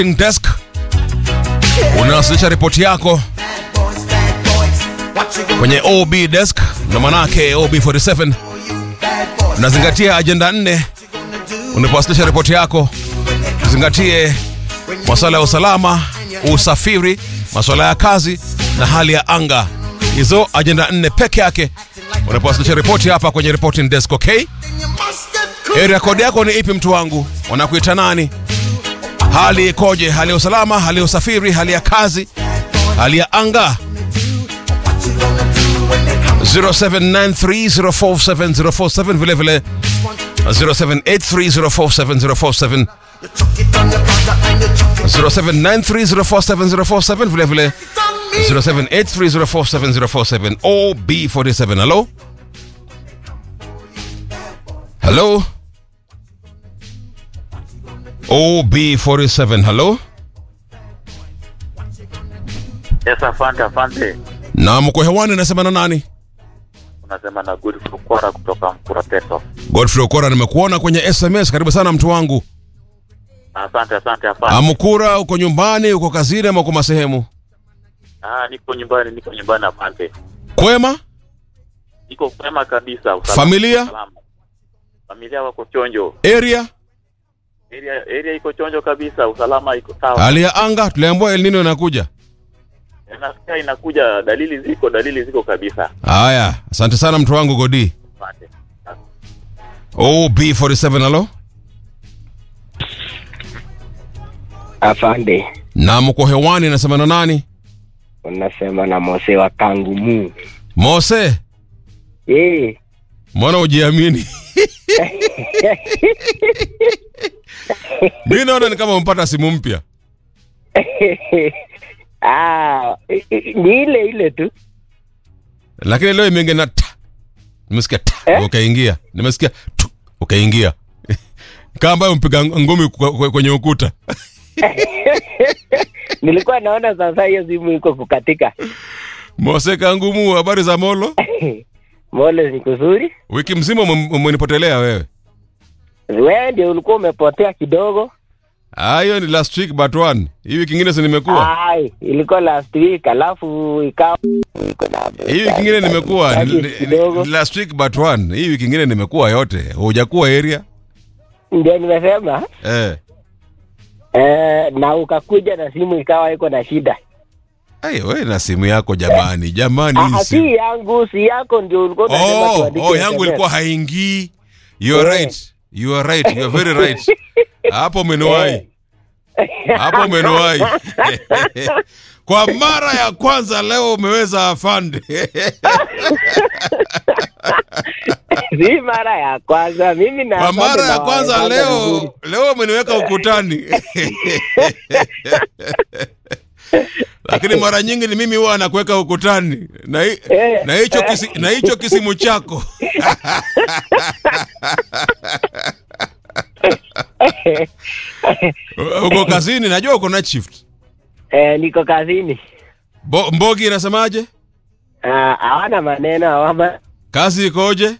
desk unawasilisha ripoti yako kwenye OB desk na manake OB 47 unazingatia ajenda nne unapowasilisha ripoti yako uzingatie masuala ya usalama usafiri masuala ya kazi na hali ya anga hizo ajenda nne peke yake unapowasilisha ripoti hapa kwenye reporting desk okay area code yako ni ipi mtu wangu wanakuita nani hali ikoje hali ya usalama hali ya usafiri hali ya kazi hali ya anga 0793047047 vile vile 0783047047 0793047047 vile vile 0783047047 OB47 hello hello OB47 hello Yes, afande afande, na mko hewani nasema na nani unasema na good Fukwara kutoka Mkura Peto. Godfrey Okora nimekuona kwenye SMS karibu sana mtu wangu Asante asante afande. Amkura uko nyumbani uko kazini ama uko masehemu Ah, niko nyumbani, niko nyumbani afande, kwema niko kwema kabisa. usalama- Familia? usalama. familia wako chonjo, area area area iko chonjo kabisa, usalama iko sawa. hali ya anga tuliambiwa El Nino inakuja Nasikia inakuja, dalili ziko, dalili ziko kabisa. haya asante sana mtu wangu Godi Asante. OB47 halo Afande, na mko hewani nasema na nani unasema na Mose wa Kangumu. Mose Eh, mbona ujiamini mi naona ni kama umpata simu mpya ah, ni ile ile tu. lakini leo imeingia na ta nimesikia ta Eh? ukaingia nimesikia tu ukaingia kama ambayo mpiga ngumi kwe- kwe- kwenye ukuta Nilikuwa naona sasa hiyo simu iko kukatika. Mose Kangumu, habari za Molo? Mole ni kuzuri. Wiki mzima ume- umenipotelea wewe. Wewe ndio ulikuwa umepotea kidogo. Ah, hiyo ni last week but one. Hii wiki ingine si nimekuwa. Ai, ilikuwa last week alafu ikawa iko na Hii wiki ingine nimekuwa. Ni- Hadi ni- kidogo. ni last week but one. Hii wiki ingine nimekuwa yote. Hujakuwa area? ndio nimesema Eh. eh, na ukakuja na simu ikawa iko na shida. Ai, wewe na simu yako jamani. Jamani Ah, hii ah, simu. si yangu, si yako ndio ulikuwa unasema Oh, tuandike oh, yangu SMS. ilikuwa haingii. You are Eh. right. You are right. You are very right. Hapo umeniwahi. Hapo umeniwahi. Kwa mara ya kwanza leo umeweza afande. si mara ya kwanza mimi na Kwa mara ya kwanza nawaelewana leo vizuri. leo umeniweka ukutani. Lakini mara nyingi ni mimi huwa nakuweka ukutani na hi- Eh. na hicho kisi, na hicho kisimu chako. Uko kazini, najua uko night shift. eh, niko kazini Bo, Mbogi inasemaje? Ah, hawana maneno hawana Kazi ikoje?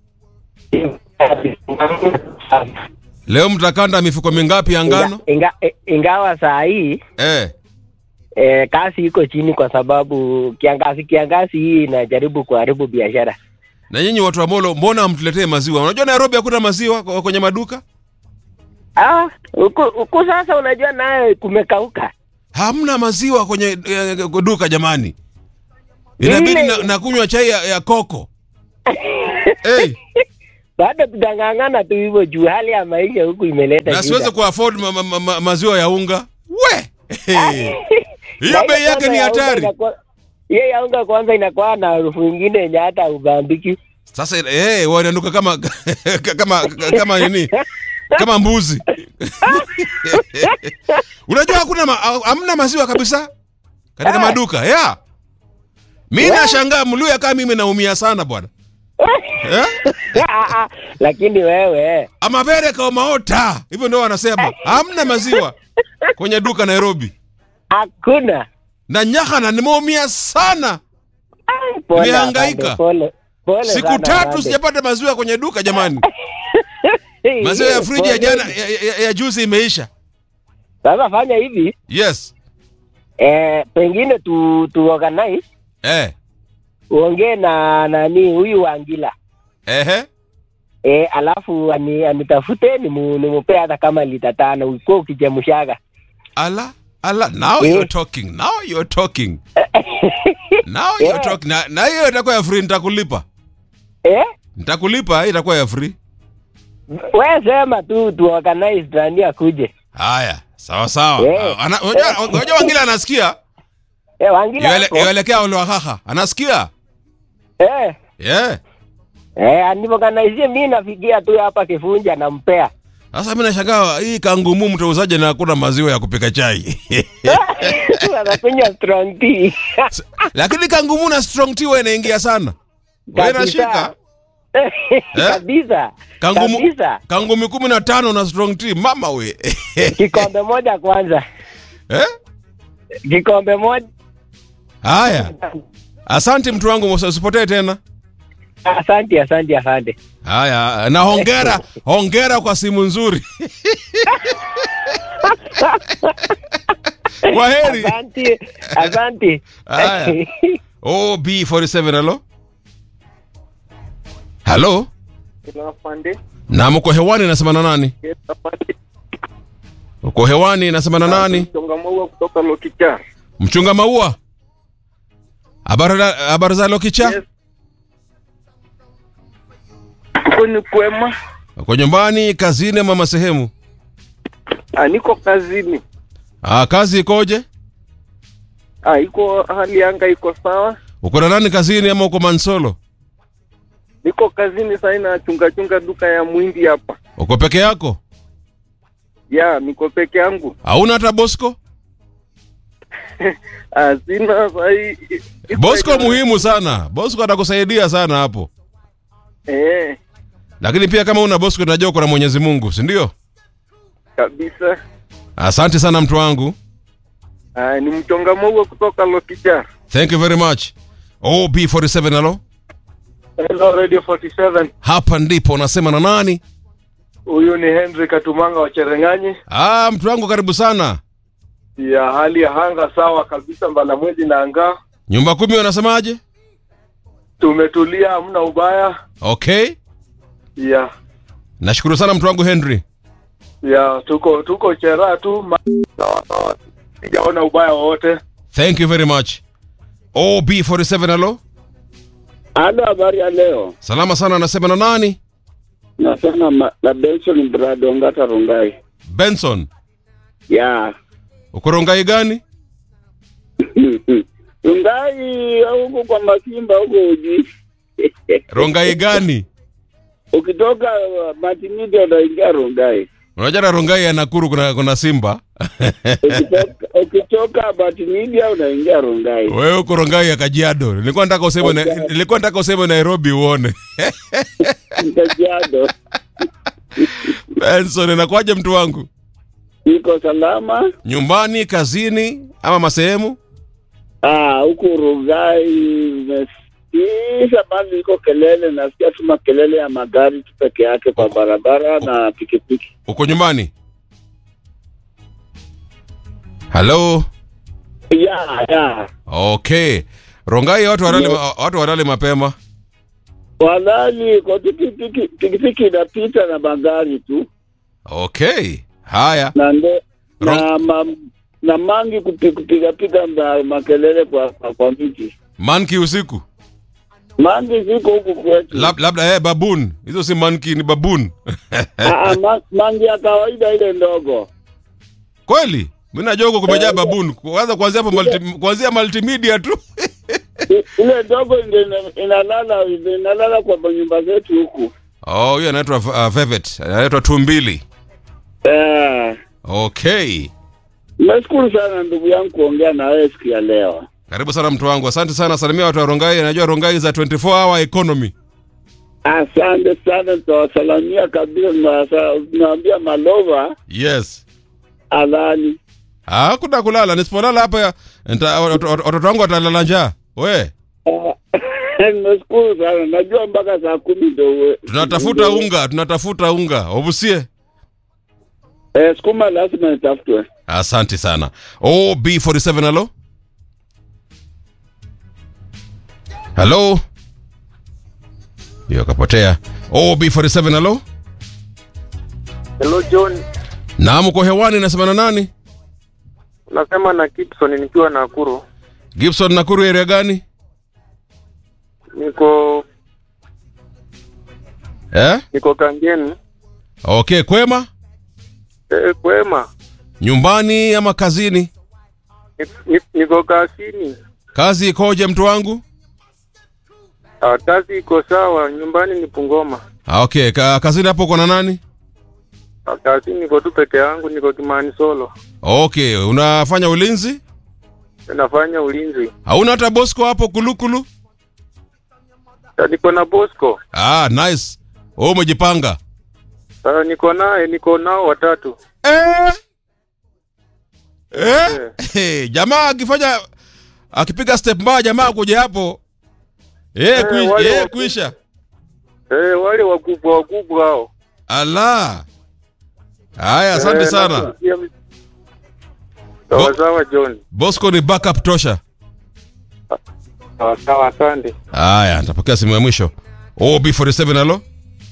Leo mtakanda mifuko mingapi ya ngano? Inga, inga, ingawa saa hii Eh. eh, kasi iko chini kwa sababu kiangazi kiangazi hii inajaribu kuharibu biashara Na nyinyi watu wa Molo, mbona hamtuletee maziwa? Unajua Nairobi hakuna maziwa kwa- kwenye maduka? ah, huku huku sasa unajua naye kumekauka Hamna maziwa kwenye eh, duka jamani. Inabidi Ile- na, na kunywa chai ya, ya koko. hey, bado tutang'ang'ana tu hivyo juu hali ya maisha huku imeleta na shida. siwezi kuafford ma, ma, ma, ma, maziwa ya unga. We! Hey. Na Hiyo bei yake kwanza ni ya unga hatari. inakuwa- hiyo ya unga kwanza inakuwa na harufu ingine yenye hata ubambiki Sasa eh wananuka kama kama kama nini? Kama mbuzi. Unajua hakuna ma, hamna maziwa kabisa katika Ah. maduka. Yeah. Mimi nashangaa mluya kama mimi naumia sana bwana. Eh? Ah, ah, lakini wewe Amabere kwa maota. Hivyo ndio wanasema. Hamna maziwa kwenye duka Nairobi. hakuna Na nyahana nimeumia sana. Ai, pole Nimehangaika. afande, pole pole Siku sana tatu afande. sijapata maziwa kwenye duka jamani. Hey, Maziwa ya friji ya pole. jana ya, ya, ya juzi imeisha. Sasa fanya hivi yes eh, pengine tu, tu organize eh uongee na nani huyu Wangila ehe eh, alafu ani, anitafute nimu, nimupee hata kama lita tano uko ukichemshaga ala ala now Eh. you're talking now you're talking now you're Yeah. talking na, na hiyo itakuwa ya free nitakulipa eh? nitakulipa hii itakuwa ya free We sema tu tu organize nani akuje haya sawa sawa Eh. Ah, ana- unajua unajua wangila anasikia eh, Wangila Yuele- hapo. yuelekea olwahaha anasikia eh, yeah eh, aniorganizie mi nafikia tu hapa Kifunja nampea sasa mi nashangaa hii kangumu mtauzaje na hakuna maziwa ya kupika chai anakunywa strong tea lakini kangumu na strong tea huwa inaingia sana wewe nashika kabisa kangumu kabisa kangumi kumi na tano na strong tea mama we kikombe moja kwanza eh? kikombe moja haya asante mtu wangu usipotee tena asante asante asante haya na hongera hongera kwa simu nzuri kwa heri asante asante Haya. ob47 halo halo Afande, na mko hewani nasema na nani yes, afande. uko hewani nasema na nani Mchonga maua kutoka Lokicha. mchunga maua habari za- habari za lokicha Yes. Uko ni kwema? uko nyumbani kazini ama masehemu Ah, niko kazini. ah, kazi ikoje Ah, iko hali ya anga iko sawa. uko na nani kazini ama uko mansolo Niko kazini sasa na chunga chunga duka ya mwindi hapa. uko peke yako Ya, niko peke yangu. hauna hata bosco Ah, sina sahi. bosco muhimu sana bosco atakusaidia sana hapo Eh, lakini pia kama una bosco unajua uko na mwenyezi mungu si ndio kabisa. asante sana mtu wangu Ah, ni mchonga maua kutoka Lokicha. thank you very much ob47 halo Hello Radio 47. hapa ndipo unasema na nani Huyu ni Henry Katumanga wa Cherengani. ah, mtu wangu karibu sana Ya hali ya anga sawa kabisa, mbala mwezi na anga. nyumba kumi wanasemaje Tumetulia, hamna ubaya. okay Ya nashukuru sana mtu wangu henry ya tuko tuko chera tu, ma- sawa sawa. Sijaona ubaya wowote. thank you very much ob47 halo Halo, habari ya leo. salama sana anasema na nani Nasema ma- na Benson Brado Ngata Rongai. benson Ya. uko rongai gani Rongai huko kwa Masimba huko uji. rongai gani Ukitoka uh, Martimedia unaingia Rongai. unajua na rongai ya nakuru kuna, kuna simba Ukitoka ukitoka Martimedia unaingia Rongai. wewe uko rongai ya kajiado nilikuwa nataka useme na, nilikuwa nataka useme nairobi uone Kajiado. benson inakuwaje mtu wangu Iko salama? nyumbani kazini ama masehemu Ah, huko Rongai umesikiza bali iko kelele, nasikia tu makelele ya magari tu peke yake kwa barabara na pikipiki. uko nyumbani halo Ya, ya. okay rongai watu walale, watu walale mapema Walali kwa pikipiki pikipiki inapita na magari tu okay haya na ndo na, Ro- ma, na mangi kupi- kupiga piga ma, makelele kwa, kwa, kwa miti manki usiku mangi ziko huku kwetu Lab, labda eh, babun hizo si manki ni babun Ah, ah, ma, mangi ya kawaida ile ndogo kweli mi najua huko kumejaa babun kwanza kuanzia hapo multi, kuanzia multimedia tu I- ile ndogo ndio ina- inalala inalala kwa nyumba zetu huku oh hiyo anaitwa uh, vevet anaitwa tumbili eh, okay nashukuru sana ndugu yangu kuongea na wewe siku ya leo karibu sana mtu wangu asante sana salimia watu wa rongai najua rongai za 24 hour economy asante sana tutawasalamia kabisa tunawasa- tunawaambia malova yes alali hakuna kulala nisipolala hapa nita- wat- wat- watoto wangu watalala njaa we nashukuru sana najua mpaka saa kumi ndo uwe- tunatafuta unga tunatafuta unga obusie Eh, sukuma lazima nitafutwe. Asante sana. OB47 halo. Halo. Hiyo kapotea. OB47 halo. Hello John, Naam, uko hewani nasema na nani? nasema na Gibson nikiwa Nakuru. Gibson Nakuru area gani? Niko Eh? niko Kangeni. Okay, kwema? Eh, kwema. Nyumbani ama kazini? Ni- ni- Niko kazini. Kazi ikoje mtu wangu? Ah, kazi iko sawa, nyumbani ni Pungoma. Ah, Okay, ka, kazini hapo uko na nani? Ah, Kazini niko tu peke yangu, niko Kimani Solo. Okay, unafanya ulinzi? Nafanya ulinzi. Hauna hata Bosco hapo kulukulu? Ah, Niko na Bosco. Ah, nice. Wewe umejipanga. Ah, niko naye, niko nao watatu. Eh? Eh? Hey, jamaa akifanya akipiga step mbaya jamaa kuja hapo. Eh, Eh, kui, wale eh wa- kuisha. Eh, wale wakubwa wakubwa hao. Ala. Haya, asante Eh, sana. nakusikia mi- Sawa sawa John. Bosco ni backup tosha. Sawa sawa, asante. Haya, nitapokea simu ya mwisho. OB47 halo?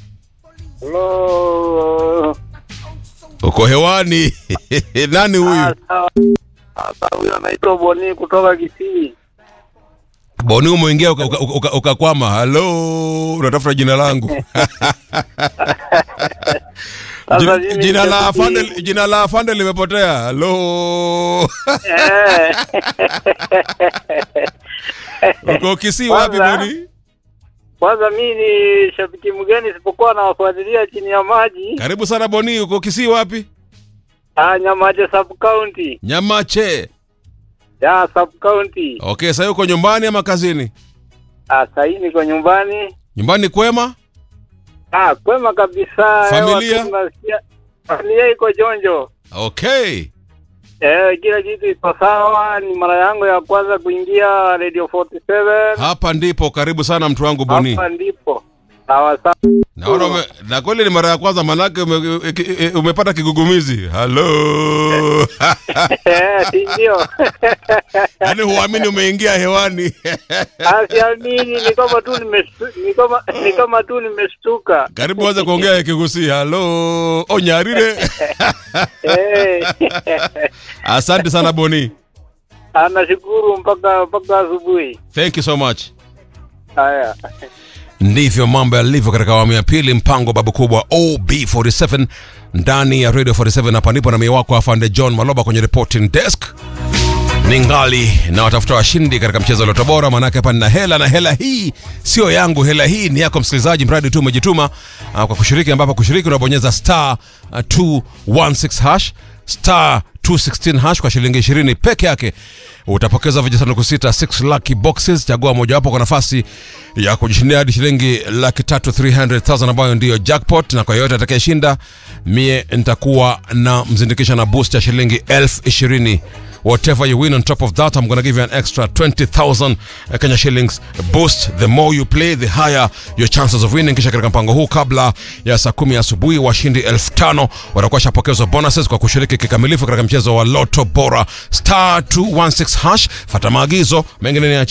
Hello. Uko hewani. Nani huyu? Sasa huyo anaitwa Boni kutoka Kisii. Boni umeingia ukakwama uka, uka, ukakwama. Halo, unatafuta jina langu. Sasa Jina- mimi jina la nitabidi- afande jina la afande limepotea. Halo. Eh. Uko Kisii wapi Kwanza- Boni? Kwanza mi ni shabiki mgeni isipokuwa nawafuatilia chini ya maji. Karibu sana Boni, uko Kisii wapi? Ah, Nyamaje sub county. Nyamache. Ya sub county. Okay, sasa uko nyumbani ama kazini? Ah, sasa hii niko nyumbani. Nyumbani kwema? Ah, kwema kabisa. Familia? Hewa tu tunasikia- Familia iko jonjo. Okay. Eh, kila kitu iko sawa. Ni mara yangu ya kwanza kuingia Radio 47. Hapa ndipo karibu sana mtu wangu Boni. Hapa ndipo. Sawa sawa. Naona ume, na kweli ni mara ya kwanza manake ume, ume, umepata kigugumizi. Halo. Eh, si ndio? Yaani huamini umeingia hewani. Asiamini ni kama tu nimestu- ni kama ni kama tu nimeshtuka. Karibu anza kuongea kigusi. Halo. Onyarire. Eh. Asante sana Boni. Anashukuru mpaka mpaka asubuhi. Thank you so much. Haya. ndivyo mambo yalivyo katika awamu ya pili mpango babu kubwa ob47 ndani ya radio 47 hapa ndipo na mie wako afande john maloba kwenye reporting desk ningali na watafuta washindi katika mchezo wa loto bora maanake hapa nina hela na hela hii sio yangu hela hii ni yako msikilizaji mradi tu umejituma uh, kwa kushiriki ambapo kushiriki unabonyeza star uh, 216 hash star 216 hash kwa shilingi 20 peke yake utapokeza vijisanduku sita 6 lucky boxes chagua mojawapo kwa nafasi ya kujishindia hadi shilingi laki tatu 300000 ambayo ndiyo jackpot na kwa yoyote atakayeshinda mie nitakuwa na mzindikisha na boost ya shilingi elfu ishirini whatever you win on top of that i'm gonna give you an extra 20000 kenya shillings boost the more you play the higher your chances of winning kisha katika mpango huu kabla ya saa kumi asubuhi washindi elfu tano watakuwa shapokezwa bonuses kwa kushiriki kikamilifu katika mchezo wa loto bora star 216 hash fata maagizo mengine ni ya